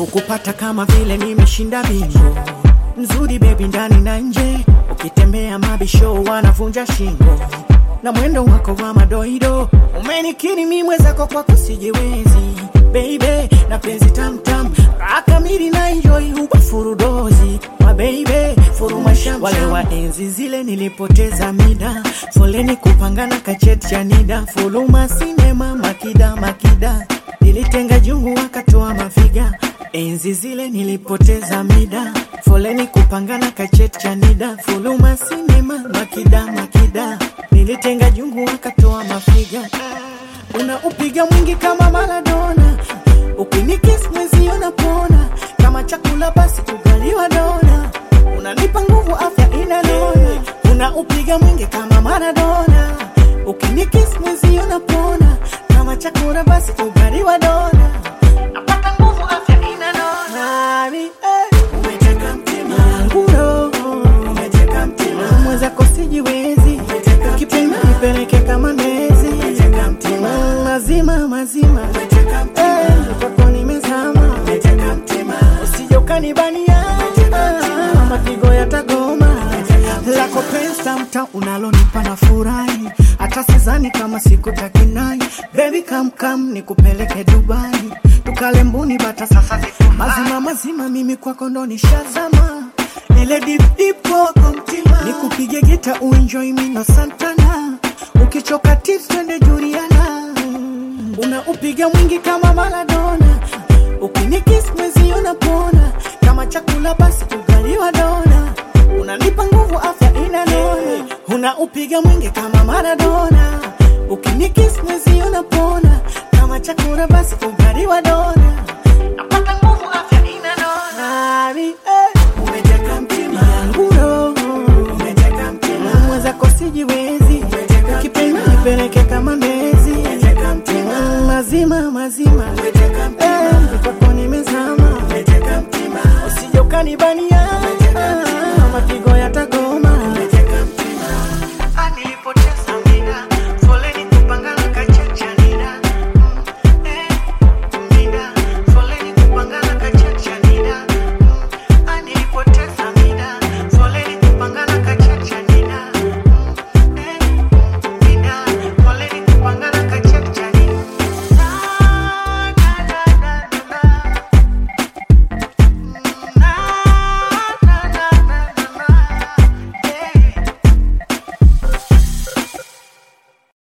kukupata kama vile nimeshinda bingo mzuri bebi ndani na nje ukitembea mabisho wanavunja shingo na mwendo wako wa madoido umenikiri mi mwezako kwako sijiwezi baby na penzi tamtam rakamili na enjoy huba furudozi wa baby furuma sham wale wa enzi zile nilipoteza mida foleni kupangana kacheti cha nida fuluma sinema makida makida nilitenga jungu wakatoa mafiga enzi zile nilipoteza mida foleni kupangana kacheti cha nida fuluma sinema makida makida nilitenga jungu wakatoa mafiga unaupiga mwingi kama Maradona, ukinikis mwezi unapona kama chakula basi ugaliwa dona, unanipa nguvu afya inanona, unaupiga mwingi kama Maradona, ukinikis mwezi unapona kama chakula basi ugaliwa dona, napata nguvu afya inanona. Nani, eh, umeteka mtima wangu roho, umeteka mtima mwenzako sijiwezi, kipenda nipeleke kama nezi, umeteka mtima mazima mazima, eh, kwako nimezama, usije ukanibania, mapigo yatagoma lako pesa mta unalonipa na furahi, hata sizani kama siku takinai. Baby come come nikupeleke Dubai, tukale mbuni bata sasa zifurahi. mazima mazima, mimi kwako ndo nishazama ile deep deep kwako mtima, nikupige gita uenjoy mino Santana, ukichoka tips twende Juliana, unaupiga mwingi kama Maradona, ukinikis mwezi unapona kama chakula basi ugaliwa dona, unanipa nguvu afya inanona, unaupiga mwingi kama Maradona, ukinikis mwezi unapona kama chakula basi ugaliwa dona, napata nguvu afya inanona. Nani, eh, umeteka mtima yangu roho, umeteka mtima mwenzako sijiwezi, kipenda nipeleke kama nezi, umeteka mtima mazima mazima, eh, kwako nimezama, usije ukanibania, mapigo yatago